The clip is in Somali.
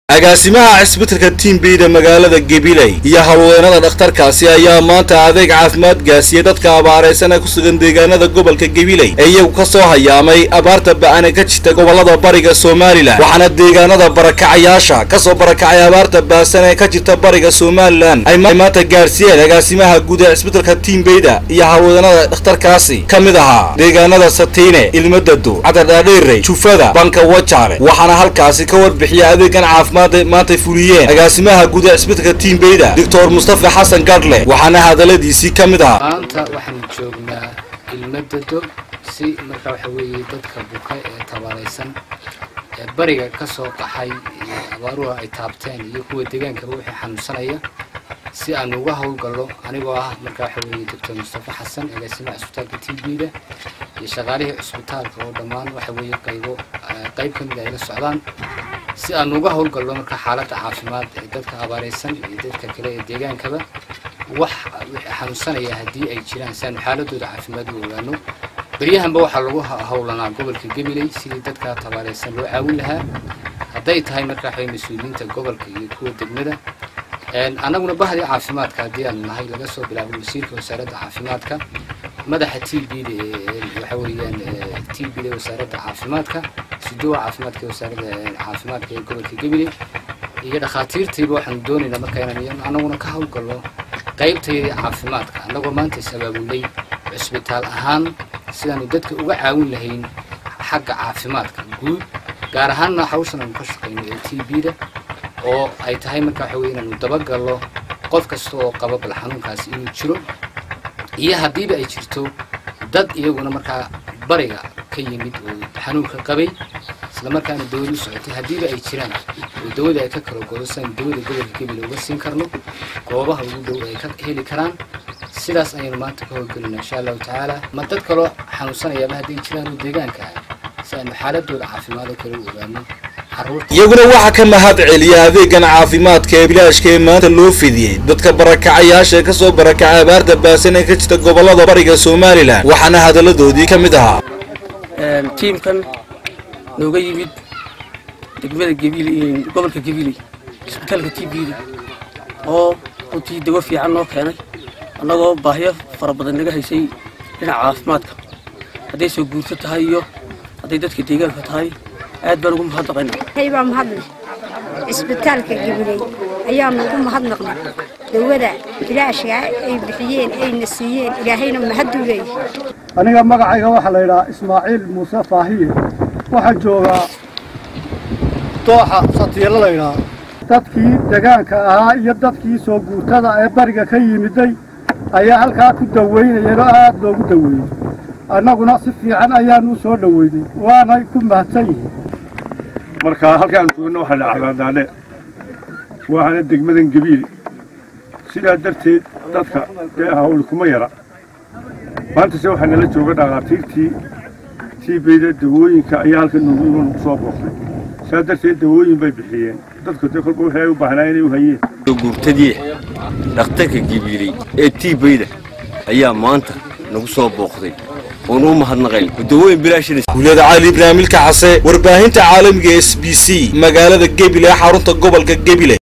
agaasimaha cisbitalka tiimbeyda magaalada gabiley iyo hawlweynada dhakhtarkaasi ayaa maanta adeeg caafimaad gaarsiiyey dadka abaaraysan ee ku sugan deegaanada gobolka gabiley ee iyagu ka soo hayaamay abaarta ba'ane ka jirta gobolada bariga somalilan waxaana deegaanada barakacayaasha kasoo barakacay abaarta baasan ee ka jirta bariga somalilan ay maanta gaarsiiyeen agaasimaha guud ee cisbitalka tiimbeyda iyo hawlweynada dhakhtarkaasi ka mid ahaa deegaanada satiine ilmadado cadardhaadheerey jufada banka wajaale waxaana halkaasi ka warbixiya adeegan caafimaad maantay fuliyeen agaasimaha guud ee cisbitalka tiimbeyda doctor mustafa xasan gadhle waxaana hadaladiisii ka mid ahaa maanta waxaanu joognaa ilmadado si marka waxa weeye dadka buka ee tabaalaysan ee bariga ka soo qaxay iyo abaaruhu ay taabteen iyo kuwa deegaankaba wixii xanuunsanaya si aan uga howlgallo anigoo ah marka waxa weeye doctor mustafa xasan agaasimaha cisbitaalka tiimbeyda iyo shaqaalihii cisbitaalka oo dhammaan waxa weeye qaybo qayb ka mid ay la socdaan si aan uga howlgallo marka xaaladda caafimaad ee dadka abaaraysan iyo dadka kale ee deegaankaba wax xanuunsanaya haddii ay jiraan si aanu xaaladooda caafimaad u ogaano beryahanba waxaa lagu howlanaa gobolka gabiley sidii dadka tabaaraysan loo caawin lahaa hadday tahay marka waxaway mas-uuliyiinta gobolka iyo kuwa degmada annaguna bahdii caafimaadka haddii aanu nahay laga soo bilaabo wasiirka wasaaradda caafimaadka madaxa t bda waxa weeyaan t bda wasaaradda caafimaadka siduwa caafimaadka wasaaradda caafimaadka ee gobolka gabiley iyo dhakhaatiirtiiba waxaanu doonaynaa marka inaan anaguna ka howlgallo qaybtayadii caafimaadka annagoo maanta is abaabulnay cisbitaal ahaan sidaanu dadka uga caawin lahayn xagga caafimaadka guud gaar ahaanna hawshan aanu ka shaqayno ee t bda oo ay tahay marka waxa weye inaanu dabagallo qof kasta oo qaba bal xanuunkaasi inuu jiro iyo haddiiba ay jirto dad iyaguna markaa bariga ka yimid oo xanuunka qabay isla markaana dawada u socotay haddiiba ay jiraan oo dawada ay ka kala godo siaanu dawada gobolka gabil uga siin karno goobaha ugu dhow ay ka heli karaan sidaas ayaynu maanta ka howlgelinaa insha allahu tacaala ma dad kaloo xanuunsanayaaba hadday jiraan oo deegaanka ah si aanu xaaladooda caafimaado kale u ogaano iyaguna waxaa ka mahad celiya adeegan caafimaadka ee bilaashka ee maanta loo fidiyey dadka barakacayaasha ee kasoo barakacay abaarta baasan ee ka jirta gobolada bariga somalilan waxaana hadalladoodii ka mid ahaa tiimkan nooga yimid degmada gabil gobolka gabiley isbitaalka t bda oo runtii dawo fiican noo keenay annagoo baahyo fara badan naga haysay dhinaca caafimaadka hadday soo guurto tahay iyo hadday dadka deegaanka tahay aad baan ugu mahadnaqaynaa baa mahadle cisbitaalka gabiley ayaanu ugu mahadnaqnay dawada bilaashka ay bixiyeen ayna siiyeen ilaahayna mahaduu leeyahay aniga magacayga waxaa la yidhahaa ismaaciil muuse faahiye waxaa joogaa dooxa satiilo la ydhahaa dadkii degaanka ahaa iyo dadkii soo guurtada ee bariga ka yimiday ayaa halkaa ku daweynayeen oo aad loogu daweeyey annaguna si fiican ayaanu u soo dhoweynay waanay ku mahadsan yihiin marka halkaan joogno waxaa la cagaadaadhe waxaana degmadan gabiil sidaa darteed dadka dee hawli kuma yara maantase waxaa nala jooga dhakhaatiirtii tiibeyda dawooyinka ayaa halkan noogu iman ugu soo booqday saa darteed dawooyin bay bixiyeen dadku dee kolba waxay u baahnaa inay u hayeen guurtadii dhakhtarka gabiiley ee tiibeyda ayaa maanta nagu soo booqday oon u mahadnaqayn dawooyin bilaashguulada cali ibraahimilka case warbaahinta caalamiga s b c magaalada gebile xarunta gobolka gebile